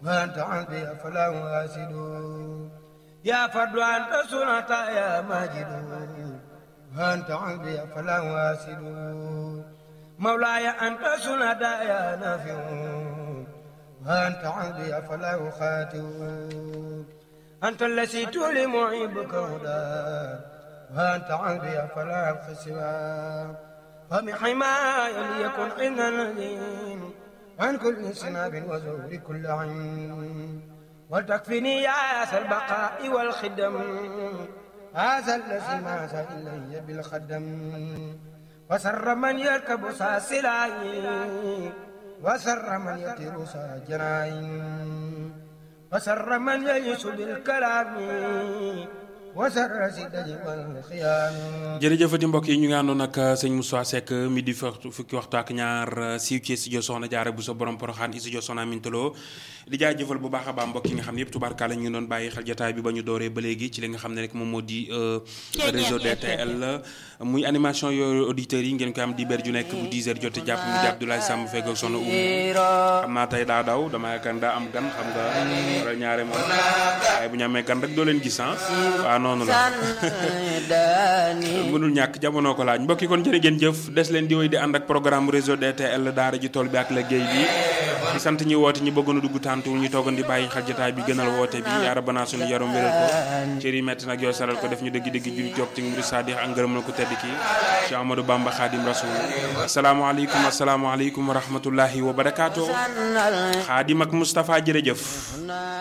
وأنت عندي فلا واسد يا فرد أنت صنعت يا ماجد وأنت عندي فلا واسد مولاي أنت صنعت يا نافع وأنت عندي فلا أخاتم أنت الذي تولي معيبك هدى وأنت عندي فلا أبخي سواه ومن حماية ليكن عنا نذير عن كل سناب وزور كل عين وتكفني يا أس البقاء والخدم هذا الذي ماس إلي بالخدم وسر من يركب ساسلاي وسر من يطير ساجراي وسر من يعيش بالكلام jërëjëfati mbokk yi ñu ngi àndoon ak sëñ Moussa Seck midi fukki waxtu ak ñaar siiw ci studio Soxna Jaara bu sa borom poroxaan studio Soxna Amintaloo di jaajëfal bu baax a baax mbokk yi nga xam ne yëpp tubaarkaala ñu ngi doon bàyyi xel jataay bi ba ñu dooree ba léegi ci li nga xam ne rek moom moo di réseau DTL muy animation yooyu auditeurs yi ngeen koy am di ber ju nekk bu 10 heures jotee jàpp mu di Abdoulaye Samb fekk ak soxna Oumou xam naa tey daa daw dama yaakaar daa am gan xam nga wala ñaare moom waaye bu ñu amee gan rek doo leen gis ah waaw noonu la mënul ñàkk jamono ko laaj mbokki kon jërë ngeen jëf des leen di wéy di ànd ak programme réseau DTL daara ji tool bi ak liggéey bi di sant ñi woote ñi bëggoon a dugg tàntuwul ñu toogoon di bàyyi xel jotaay bi gënal woote bi yaa rabbana sunu yaram wéral ko cër yi metti nag yoo saral ko def ñu dëgg dëgg jul jog ci mbiri sadix ak ngërëm na ko tedd ki ci Amadou Bamba Xaadim Rasul asalaamaaleykum asalaamaaleykum wa rahmatullahi wa barakaatu Xaadim ak Moustapha jërëjëf